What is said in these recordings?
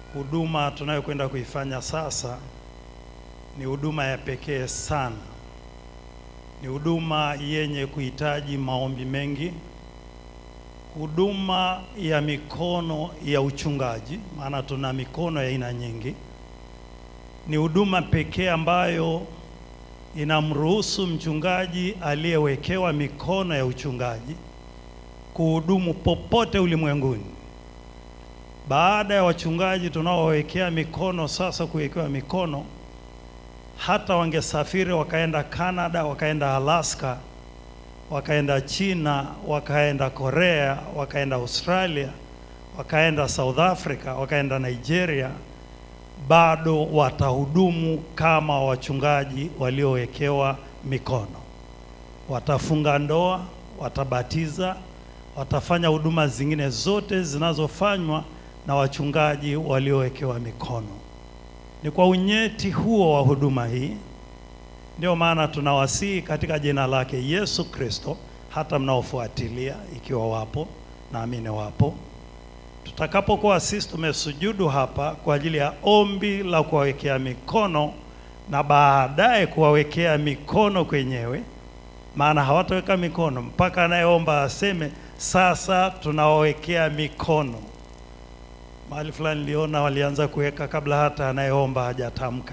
huduma tunayokwenda kuifanya sasa ni huduma ya pekee sana. Ni huduma yenye kuhitaji maombi mengi, huduma ya mikono ya uchungaji, maana tuna mikono ya aina nyingi. Ni huduma pekee ambayo inamruhusu mchungaji aliyewekewa mikono ya uchungaji kuhudumu popote ulimwenguni. Baada ya wachungaji tunaowawekea mikono sasa kuwekewa mikono, hata wangesafiri wakaenda Canada, wakaenda Alaska, wakaenda China, wakaenda Korea, wakaenda Australia, wakaenda South Africa, wakaenda Nigeria, bado watahudumu kama wachungaji waliowekewa mikono. Watafunga ndoa, watabatiza, watafanya huduma zingine zote zinazofanywa na wachungaji waliowekewa mikono. Ni kwa unyeti huo wa huduma hii ndio maana tunawasihi katika jina lake Yesu Kristo, hata mnaofuatilia ikiwa wapo, naamini wapo, tutakapokuwa sisi tumesujudu hapa kwa ajili ya ombi la kuwawekea mikono na baadaye kuwawekea mikono kwenyewe, maana hawataweka mikono mpaka anayeomba aseme sasa tunawawekea mikono. Mahali fulani niliona walianza kuweka kabla hata anayeomba hajatamka.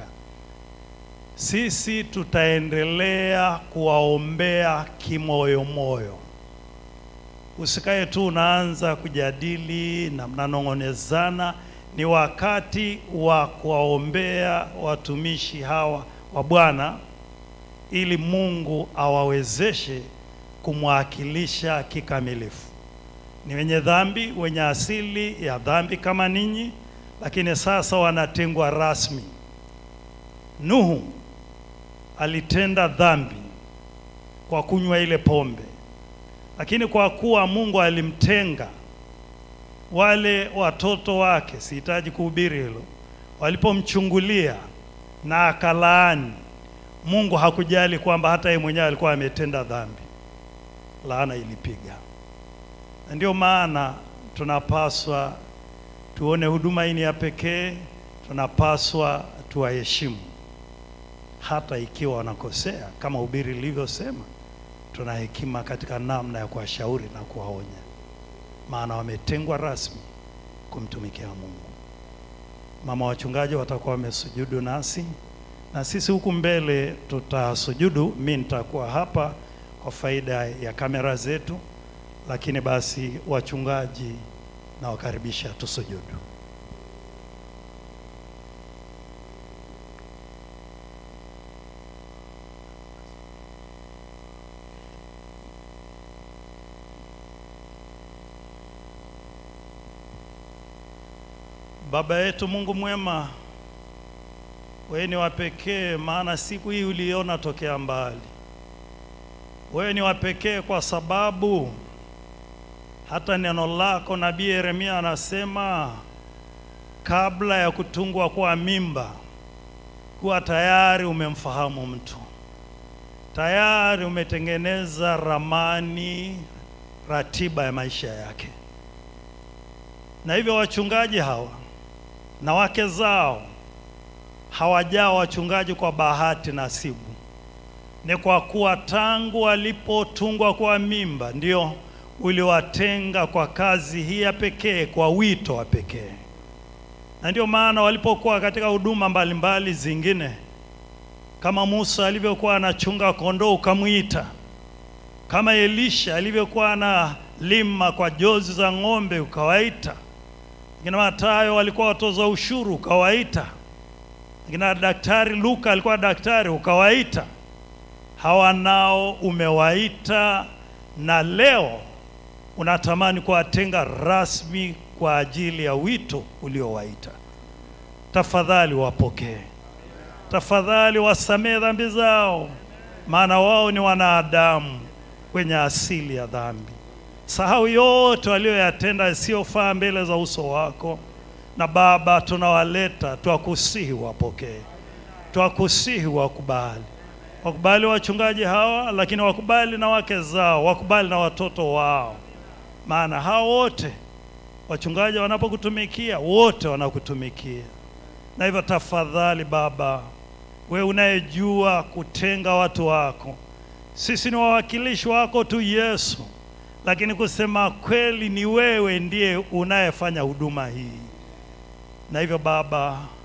Sisi tutaendelea kuwaombea kimoyomoyo. Usikae tu unaanza kujadili na mnanong'onezana. Ni wakati wa kuwaombea watumishi hawa wa Bwana ili Mungu awawezeshe kumwakilisha kikamilifu. Ni wenye dhambi, wenye asili ya dhambi kama ninyi, lakini sasa wanatengwa rasmi. Nuhu alitenda dhambi kwa kunywa ile pombe, lakini kwa kuwa Mungu alimtenga, wale watoto wake, sihitaji kuhubiri hilo, walipomchungulia na akalaani, Mungu hakujali kwamba hata yeye mwenyewe alikuwa ametenda dhambi, laana ilipiga. Na ndio maana tunapaswa tuone huduma hii ni ya pekee, tunapaswa tuwaheshimu hata ikiwa wanakosea, kama ubiri lilivyosema, tuna hekima katika namna ya kuwashauri na kuwaonya, maana wametengwa rasmi kumtumikia Mungu. Mama wachungaji watakuwa wamesujudu nasi na sisi huku mbele tutasujudu. Mi nitakuwa hapa kwa faida ya kamera zetu, lakini basi wachungaji nawakaribisha tusujudu. Baba yetu Mungu mwema, wewe ni wa pekee, maana siku hii uliona tokea mbali. Wewe ni wa pekee kwa sababu hata neno lako nabii Yeremia anasema kabla ya kutungwa kwa mimba kuwa tayari umemfahamu mtu, tayari umetengeneza ramani, ratiba ya maisha yake. Na hivyo wachungaji hawa na wake zao hawajao wachungaji kwa bahati nasibu, ni kwa kuwa tangu walipotungwa kwa mimba ndio uliwatenga kwa kazi hii ya pekee, kwa wito wa pekee. Na ndio maana walipokuwa katika huduma mbalimbali zingine, kama Musa alivyokuwa anachunga kondoo ukamwita, kama Elisha alivyokuwa analima kwa jozi za ng'ombe ukawaita, kina Matayo walikuwa watoza ushuru ukawaita, kina daktari Luka alikuwa daktari ukawaita. Hawa nao umewaita, na leo unatamani kuwatenga rasmi kwa ajili ya wito uliowaita. Tafadhali wapokee, tafadhali wasamehe dhambi zao, maana wao ni wanadamu wenye asili ya dhambi. Sahau yote walioyatenda yasiyofaa mbele za uso wako, na Baba, tunawaleta twakusihi, wapokee, twakusihi, wakubali wakubali wachungaji hawa, lakini wakubali na wake zao, wakubali na watoto wao, maana hao wote wachungaji wanapokutumikia, wote wanakutumikia. Na hivyo tafadhali Baba, we unayejua kutenga watu wako, sisi ni wawakilishi wako tu Yesu, lakini kusema kweli ni wewe ndiye unayefanya huduma hii. Na hivyo Baba,